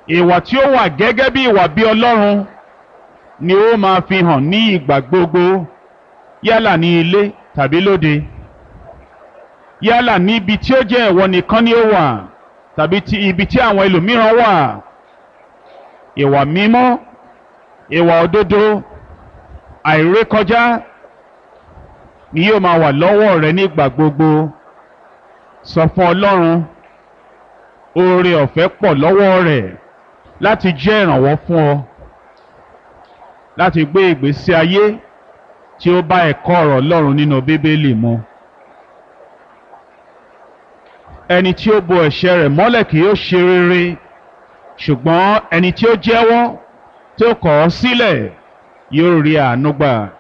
ìwà tí ó wà gẹ́gẹ́ bí ìwà bí ọlọ́run ni ó máa fi hàn ní ìgbà gbogbo yálà ní ilé tàbí lóde yálà ní ibi tí ó jẹ́ ìwọ nìkan ni ó wà tàbí ti ibi tí àwọn ẹlòmíràn wà ìwà mímọ́ ìwà òdodo àìrékọjá ni yóò máa wà lọ́wọ́ rẹ nígbà gbogbo sọ fún ọlọ́run oore ọ̀fẹ́ pọ̀ lọ́wọ́ rẹ̀ láti jẹ́ ìrànwọ́ fún ọ láti gbé ìgbésí ayé tí ó bá ẹ̀kọ́ ọ̀rọ̀ ọlọ́run nínú bíbélì mu ẹni tí ó bo ẹ̀ṣẹ̀ rẹ̀ mọ́lẹ̀ kì yóò ṣe rere ṣùgbọ́n ẹni tí ó jẹ́wọ́ tí ó kọ̀ ọ́ sílẹ̀ yóò rí àánú gbà.